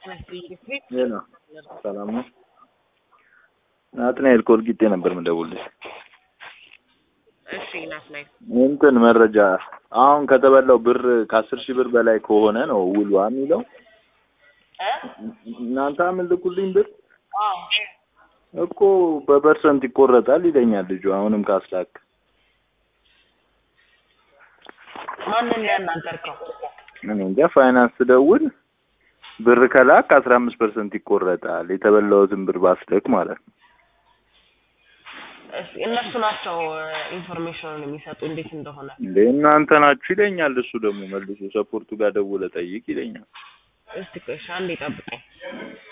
ሄሎ ሰላም ነው? ናትናኤል ኮልጊጤ ነበር የምደውልልሽ። እሺ ናትናኤል እንትን መረጃ አሁን ከተበላው ብር ከአስር ሺህ ብር በላይ ከሆነ ነው ውሏ የሚለው። እ እናንተ አምልኩልኝ ብር አዎ እኮ በፐርሰንት ይቆረጣል ይለኛል ልጁ። አሁንም ካስላክ ማንን ያናገርከው? እኔ እንጃ ፋይናንስ ደውል ብር ከላክ አስራ አምስት ፐርሰንት ይቆረጣል የተበላውትን ብር ባስልክ ማለት ነው። እሺ እነሱ ናቸው ኢንፎርሜሽኑን የሚሰጡ እንዴት እንደሆነ። እንዴ እናንተ ናችሁ ይለኛል። እሱ ደግሞ መልሶ ሰፖርቱ ጋር ደውለ ጠይቅ ይለኛል። እስቲ ቆይ እሺ አንዴ ጠብቀኝ።